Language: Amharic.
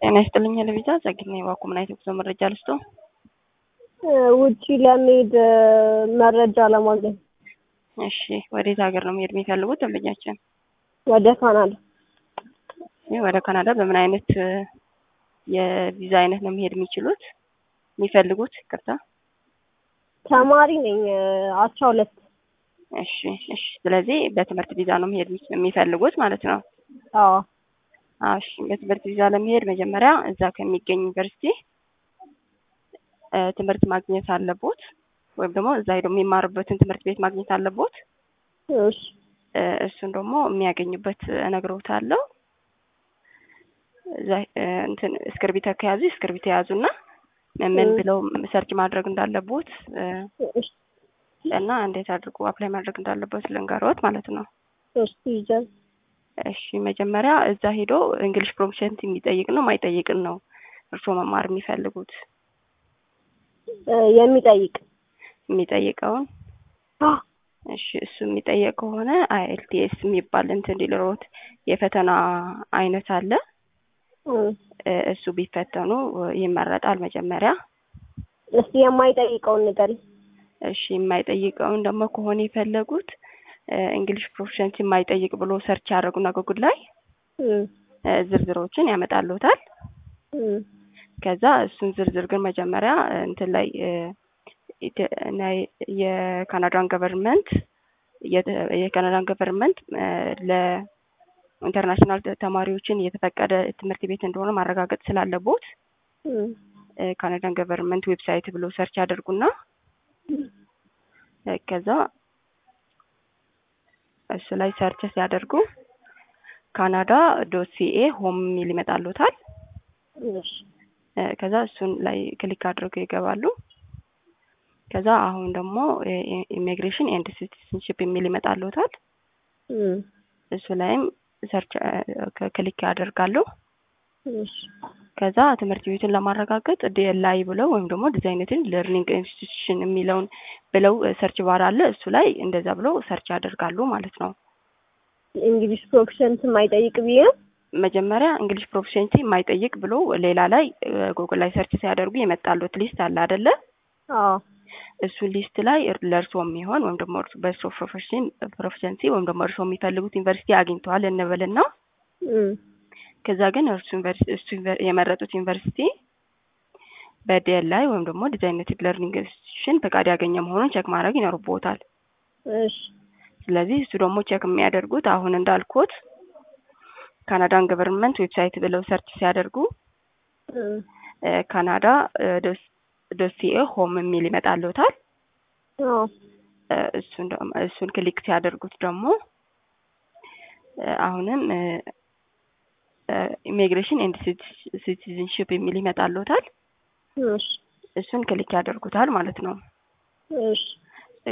ጤና ይስጥልኝ ለቪዛ ጸግና የባኩ ምን አይነት ጉዞ መረጃ ልስጦ? ውጪ ለመሄድ መረጃ ለማግኘት። እሺ ወዴት ሀገር ነው መሄድ የሚፈልጉት ደንበኛችን? ወደ ካናዳ። ይህ ወደ ካናዳ በምን አይነት የቪዛ አይነት ነው መሄድ የሚችሉት የሚፈልጉት? ይቅርታ ተማሪ ነኝ አስራ ሁለት እሺ እሺ። ስለዚህ በትምህርት ቪዛ ነው መሄድ የሚፈልጉት ማለት ነው? አዎ እሺ በትምህርት ቪዛ ለመሄድ መጀመሪያ እዛ ከሚገኝ ዩኒቨርሲቲ ትምህርት ማግኘት አለቦት፣ ወይም ደግሞ እዛ ሄዶ የሚማሩበትን ትምህርት ቤት ማግኘት አለቦት። እሺ እሱን ደግሞ የሚያገኙበት እነግሮታለሁ። እዛ እንትን እስክርቢቶ ከያዙ እስክርቢቶ የያዙና ምን ብለው ሰርች ማድረግ እንዳለቦት እና እንዴት አድርጎ አፕላይ ማድረግ እንዳለበት ልንገሮት ማለት ነው። እሺ ይጀምር። እሺ መጀመሪያ እዛ ሄዶ እንግሊሽ ፕሮፊሸንት የሚጠይቅ ነው ማይጠይቅን ነው እርስዎ መማር የሚፈልጉት? የሚጠይቅ የሚጠይቀውን እሺ እሱ የሚጠየቅ ከሆነ አይኤልቲኤስ የሚባል እንትን ሊልሮት የፈተና አይነት አለ። እሱ ቢፈተኑ ይመረጣል መጀመሪያ። እስቲ የማይጠይቀውን ንገሪኝ። እሺ የማይጠይቀውን ደግሞ ከሆነ የፈለጉት እንግሊሽ ፕሮፊሸንሲ የማይጠይቅ ብሎ ሰርች ያደረጉና ጉግል ላይ ዝርዝሮችን ያመጣሉታል። ከዛ እሱን ዝርዝር ግን መጀመሪያ እንትን ላይ የካናዳን ገቨርንመንት የካናዳን ገቨርንመንት ለኢንተርናሽናል ተማሪዎችን የተፈቀደ ትምህርት ቤት እንደሆነ ማረጋገጥ ስላለቦት ካናዳን ገቨርንመንት ዌብሳይት ብሎ ሰርች ያደርጉና ከዛ እሱ ላይ ሰርች ሲያደርጉ ካናዳ ዶት ሲኤ ሆም የሚል ይመጣሉታል። ከዛ እሱን ላይ ክሊክ አድርገው ይገባሉ። ከዛ አሁን ደግሞ ኢሚግሬሽን ኤንድ ሲቲዝንሽፕ የሚል ይመጣሉታል። እሱ ላይም ሰርች ክሊክ ያደርጋሉ። ከዛ ትምህርት ቤቱን ለማረጋገጥ ዲኤልአይ ብለው ወይም ደግሞ ዲዛይነትን ለርኒንግ ኢንስቲትዩሽን የሚለውን ብለው ሰርች ባር አለ። እሱ ላይ እንደዛ ብለው ሰርች ያደርጋሉ ማለት ነው። እንግሊሽ ፕሮፊሸንት የማይጠይቅ ብዬ መጀመሪያ እንግሊሽ ፕሮፊሸንሲ የማይጠይቅ ብሎ ሌላ ላይ ጉግል ላይ ሰርች ሲያደርጉ የመጣሉት ሊስት አለ አይደለ? አዎ እሱ ሊስት ላይ ለእርስዎ የሚሆን ወይም ደግሞ በእርስዎ ፕሮፌሽን ፕሮፌሽንሲ ወይም ደግሞ እርስዎ የሚፈልጉት ዩኒቨርሲቲ አግኝተዋል እንበልና ከዛ ግን እርሱ እሱ የመረጡት ዩኒቨርሲቲ በዲኤል ላይ ወይም ደግሞ ዲዛይነቲቭ ለርኒንግ ኢንስቲትዩሽን ፈቃድ ያገኘ መሆኑን ቼክ ማድረግ ይኖርቦታል። እሺ ስለዚህ እሱ ደግሞ ቼክ የሚያደርጉት አሁን እንዳልኩት ካናዳን ገቨርንመንት ዌብሳይት ብለው ሰርች ሲያደርጉ ካናዳ ዶሲኤ ሆም የሚል ይመጣልዎታል። እሱን እሱን ክሊክ ሲያደርጉት ደግሞ አሁንም ኢሚግሬሽን ኤንድ ሲቲዝንሽፕ የሚል ይመጣልዎታል። እሱን ክሊክ ያደርጉታል ማለት ነው። እሺ